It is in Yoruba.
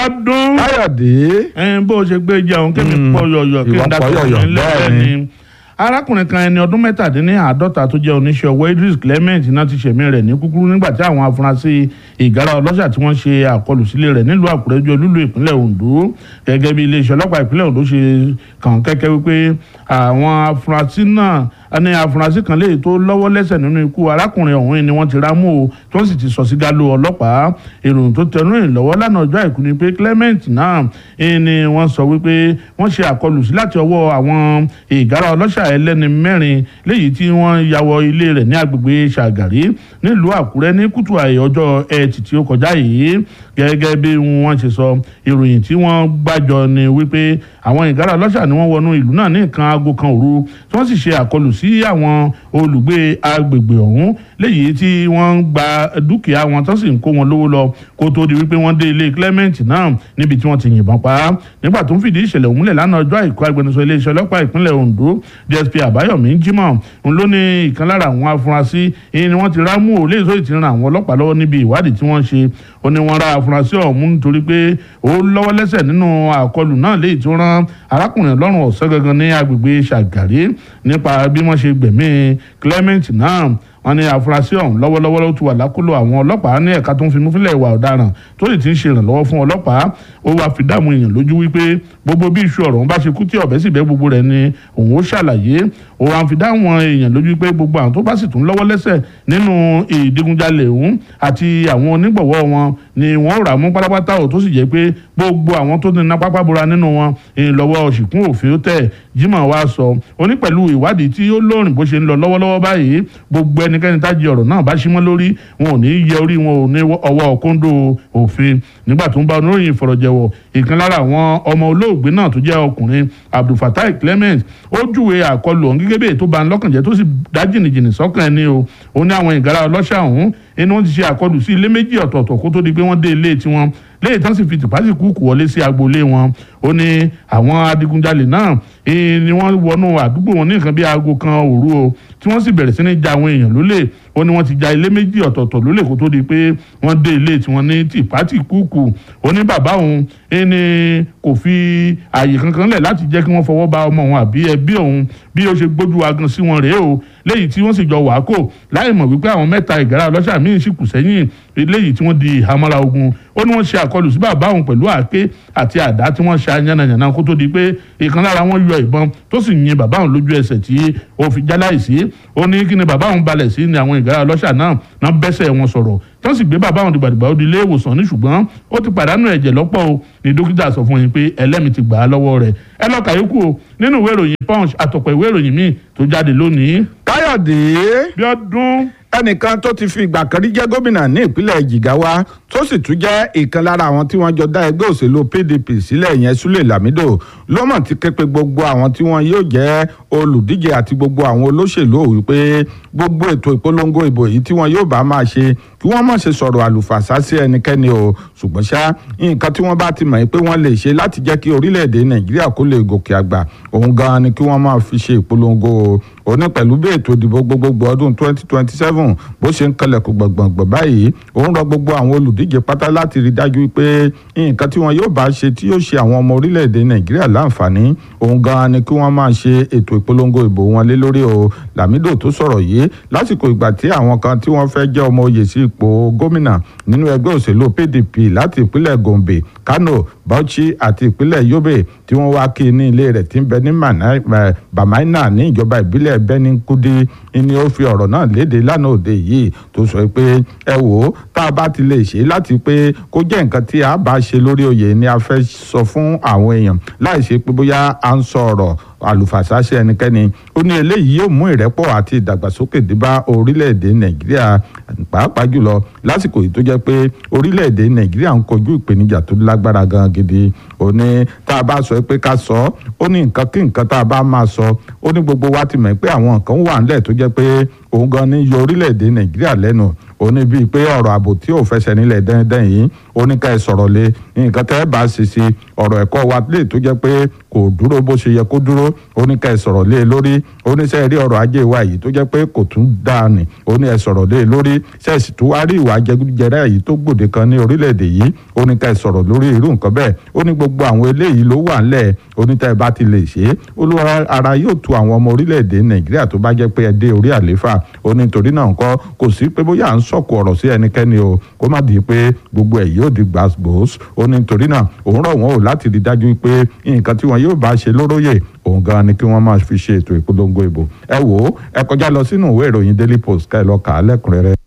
ọdún káyọ̀dé ẹn bó o ṣe gbé jẹun kí mi Mm, pọ yọyọ kí ìwọ n pọ dàgbà yọ̀yọ̀, ní lẹ́sẹ̀ bẹ́ẹ̀ ni. ni arákùnrin kan ẹni ọdún mẹ́tàdínláàádọ́ta tó jẹ́ oníṣẹ́ ọwọ́ Idris Clement náà ti ṣẹ̀mí rẹ̀ ní kúkúrú nígbà tí àwọn afurasí ìgárá ọlọ́ṣà tí wọ́n ṣe àkọlù sílé rẹ̀ nílùú Àkúrẹ́ ju olúlu ìpínlẹ̀ Ondo gẹ́gẹ́ bí iléeṣẹ́ ọlọ́pàá ìpínlẹ̀ Ondo ṣe kàn kẹ́kẹ́ wípé àwọn afurasí náà ní afurasí kan léyìí tó lọ́wọ́ lẹ́sẹ̀ nínú ikú arákùnrin ọ̀hún ni wọ́n ti rámú o tí wọ́n sì ti sọ sí galo ọlọ́pàá ìròyìn tó tẹnu ìrìn lọ́wọ́ lánàá ọjọ́ àìkú ni pé Clement náà eh, ni wọ́n sọ wípé wọ́n ṣe àkọlù sí láti ọwọ́ àwọn ìgárá ọlọ́ṣà ẹlẹ́ni mẹ́rin léyìí tí wọ́n ya wọ ilé rẹ̀ ní agbègbè Ṣàgàrí nílùú Àkúrẹ́ ní kùtù àyè ọjọ́ ẹtì tí ó kọjá yìí gẹ́gẹ́ bí wọ́n ṣe sọ ìròyìn tí wọ́n gbàjọ ni wípé àwọn ìgárá ọlọ́ṣà ni wọ́n wọnú ìlú náà ní nǹkan aago kan òru tí wọ́n sì ṣe àkọlù sí àwọn olùgbé agbègbè ọ̀hún léyìí tí wọ́n ń gba dúkìá wọn tó sì ń kó wọn lówó lọ kó tó di wípé wọ́n dé ilé Clement náà níbi tí wọ́n ti yìnbọn pa á nígbà tó ń fìdí ìṣẹ̀lẹ̀ òun múlẹ̀ lánàá ọjọ́ àìkú agbẹnusọ iléeṣẹ́ ọlọ́pàá ìpínlẹ̀ Ondo DSP Àbáyọ̀mí Jimoh ń ló ní ìkan lára àwọn afurasí èyí ni wọ́n ti rámú ò léyìí tó sì ti ran àwọn ọlọ́pàá lọ́wọ́ níbi ìwádìí tí wọ́n ṣe ó ní wọ́n ra afurasí ọ̀hún nítorí pé ó lọ́wọ́ lẹ́sẹ̀ nínú àkọlù náà léyìí tó rán arákùnrin lọ́rùn ọ̀sán gangan ní agbègbè Ṣàgàrí nípa bí wọ́n ṣe gbẹ̀mí Clement náà wọ́n ní afurasí ọ̀hún lọ́wọ́lọ́wọ́ ló ti wà lákòlò àwọn ọlọ́pàá ní ẹ̀ka tó ń fi múfílẹ̀ ìwà ọ̀daràn tó sì ti ń ṣe ìrànlọ́wọ́ fún ọlọ́pàá ó wàá fi dààmú èèyàn lójú wípé gbogbo bí iṣu ọ̀rọ̀ ń bá ṣe kú tí ọ̀bẹ sì bẹ́ gbogbo rẹ̀ ni òun ó ṣàlàyé ó wàá fi dààmú èèyàn lójú wípé gbogbo àwọn tó bá sì tún lọ́wọ́ lẹ́sẹ̀ nínú ìdigunjalè òun àti àwọn onígbọ̀wọ́ wọn ni wọ́n rà mú pátápátá ò tó sì jẹ́ pé gbogbo àwọn tó ní iná pápá bora nínú wọn ìlọ́wọ́ ṣìkún òfin ó tẹ̀ Jimoh wá sọ ó ní pẹ̀lú ìwádìí tí ó lóòrìn bó ṣe ń lọ lọ́wọ́lọ́wọ́ báyìí gbogbo ẹnikẹ́ni tá jí ọ̀rọ̀ náà bá símọ́ lórí wọn ò ní yẹ orí wọn ò ní ọwọ́ kóńdó òfin nígbà tó ń bá oníròyìn ìfọ̀rọ̀jẹ̀wọ̀ ìkan lára àwọn ọmọ olóògbé náà tó jẹ́ ọkùnrin Abdulfatai Clement ó júwe àkọlù ọ̀hún gẹ́gẹ́ bí ètò bá ń lọ́kàn jẹ́ tó sì dá jìnnìjìnnì sọ́kàn ẹni o ó ní àwọn ìgárá ọlọ́ṣà ọ̀hún inú wọn ti ṣe àkọlù sí ilé méjì ọ̀tọ̀ọ̀tọ̀ kó tó di pé wọ́n dé ilé tiwọn léyìí tán sì fi tìpásìkú kù wọlé sí agboolé wọn ó ní àwọn adigunjalè náà ni wọ́n wọnú àdúgbò wọn ní nǹkan bí aago kan òru o tí wọ́n sì bẹ̀rẹ̀ sí ní ja àwọn èèyàn lólè ó ní wọ́n ti ja ilé méjì ọ̀tọ̀ọ̀tọ̀ lólè kó tó di pé wọ́n dé ilé tiwọn ní tìpátìkú kù ó ní bàbá òun ẹni kò fi ààyè kankan lẹ̀ láti jẹ́ kí wọ́n fọwọ́ ba ọmọ òun àbí ẹbí òun bí ó ṣe gbójú agan sí wọn rèé o léyìí tí wọ́n sì jọ wàá kò láì mọ̀ wípé àwọn mẹ́ta ìgárá ọlọ́ṣà míín sì kù sẹ́yìn léyìí tí wọ́n di ìhámọ́ra ogun ó ní wọ́n ṣe àkọlù sí bàbá òun pẹ̀lú àáké àti àdá tí wọ́n ṣa yánnayànna kó tó di pé ìkan lára wọn yọ ìbọn tó sì yin bàbá òun lójú ẹsẹ̀ tí ó fi jáláìsí ó ní kí ni bàbá òun balẹ̀ sí ni àwọn ìgárá ọlọ́ṣà náà náà bẹ́sẹ̀ wọn sọ̀rọ̀ tí wọ́n sì gbé bàbá òun dìgbàdìgbà ó di ilé ìwòsàn ní ṣùgbọ́n ó ti pàdánù ẹ̀jẹ̀ lọ́pọ̀ o ní dókítà sọ fún yín pé ẹlẹ́mìí ti gbà á lọ́wọ́ rẹ̀ ẹ lọ kàyókù o nínú ìwé ìròyìn punch àtọ̀pọ̀ ìwé ìròyìn míì tó jáde lónìí. káyọ̀dé bí ọdún ẹnìkan tó ti fi ìgbà kan rí jẹ́ gómìnà ní ìpínlẹ̀ Jigawa tó sì tún jẹ́ ìkan lára àwọn tí wọ́n jọ dá ẹgbẹ́ òṣèlú PDP sílẹ̀ yẹn Sule Lamido ló mọ̀ ti ké pe gbogbo àwọn tí wọ́n yóò jẹ́ olùdíje àti gbogbo àwọn olóṣèlú wípé gbogbo ètò ìpolongo ìbò yìí tí wọ́n yóò bá máa ṣe kí wọ́n má ṣe sọ̀rọ̀ àlùfàṣà sí ẹnikẹ́ni o ṣùgbọ́n ṣá nǹkan tí wọ́n bá ti mọ̀ pé wọ́n lè ṣe láti jẹ́ kí orílẹ̀-èdè Nàìjíríà kó lè gòkè àgbà òun gan-an ni kí wọ́n máa fi ṣe ìpolongo o òní pẹ̀lú bí ètò ìdìbò gbogbogbò ọdún 2027 bó ṣe ń kalẹ̀kùn gbọ̀ngbọ̀ngbọ̀n báyìí òun rọ gbogbo àwọn olùdíje pátá láti rí dájú pé nǹkan tí wọn yóò bá ṣe tí yóò ṣe àwọn ọmọ orílẹ̀-èdè Nàìjíríà láǹfààní òun gan-an ni kí wọ́n máa ṣe ètò ìpolongo ìbò wọn lé lórí o Lamido tó sọ̀rọ̀ yìí lásìkò ìgbà tí àwọn kan tí wọ́n fẹ́ jẹ́ ọmọ oyè sí ipò gómìnà nínú ẹgbẹ́ òṣèlú PDP láti ìpínlẹ̀ Gombe Kano Bauchi àti ìpínlẹ̀ Yobe tí wọ́n wá kí ní ilé rẹ̀ tí ń bẹ ní Bamaina ní ìjọba ìbílẹ̀ Benin Kudi ni ó fi ọ̀rọ̀ náà léde lánàá òde yìí tó sọ pé ẹ wò ó tá a bá ti lè ṣe láti pé kó jẹ́ nǹkan tí a bá ṣe lórí oyè ni a fẹ́ sọ fún àwọn èèyàn láì ṣe pé bóyá à ń sọ ọ̀rọ̀ àlùfàṣà sí ẹnikẹ́ni ó ní eléyìí yóò mú ìrẹ́pọ̀ àti ìdàgbàsókè dé bá orílẹ̀-èdè nàìjíríà pàápàá jùlọ lásìkò yìí tó jẹ́ pé orílẹ̀-èdè nàìjíríà ń kojú ìpèníjà tó lágbára gan gidi ó ní tá a bá sọ pé ká sọ ó ní nǹkan kí nǹkan tá a bá máa sọ ó ní gbogbo wa ti mọ̀ pé àwọn nǹkan wà nílẹ̀ tó jẹ́ pé òun gan ni yọ orílẹ̀-èdè nàìjíríà lẹ́nu ó ní bíi pé ọ̀rọ̀ ààbò tí ò fẹsẹ̀ nílẹ̀ dẹ́ndẹ́n yìí ó ní ká ẹ sọ̀rọ̀ lé nǹkan tẹ́ ẹ bá ṣe sí ọ̀rọ̀ ẹ̀kọ́ wa lè tó jẹ́ pé kò dúró bó ṣe yẹ kó dúró ó ní ká ẹ sọ̀rọ̀ lé lórí ó ní sẹ́ẹ̀ rí ọ̀rọ̀ ajé wa yìí tó jẹ́ pé kò tún dáa nì ó ní ẹ sọ̀rọ̀ lé lórí sẹ́ẹ̀sì tó wá rí ìwà jẹgúdújẹrá yìí tó gbòde kan ní orílẹ̀-èdè yìí ó ní ká ẹ sọ̀rọ̀ lórí irú nǹkan bẹ́ẹ̀ ó ní gbogbo àwọn eléyìí ló wà ńlẹ̀ ó ní tẹ́ ẹ bá ti lè ṣe é olúwa ara yóò tu àwọn ọmọ orílẹ̀-èdè nàìjíríà tó bá jẹ́ pé ẹ dé orí àléfà ó ní torí náà nǹkan kò sí pé bóyá à ń sọ̀kò ọ̀rọ̀ sí ẹnikẹ́ni o kó má di pé gbogbo ẹ̀ yóò di gbàgbós ó ní torí náà òun rọ̀ wọ́n o láti rí dájú pé nǹkan tí wọn yóò bá ṣe lóróyè òun gan ni kí wọ́n máa fi ṣe ètò ìpolongo ìbò ẹ wò ó ẹ kọjá lọ sínú ìwé ìròyìn daily post ká ẹ lọ kà á lẹ́kùnrẹ́rẹ́.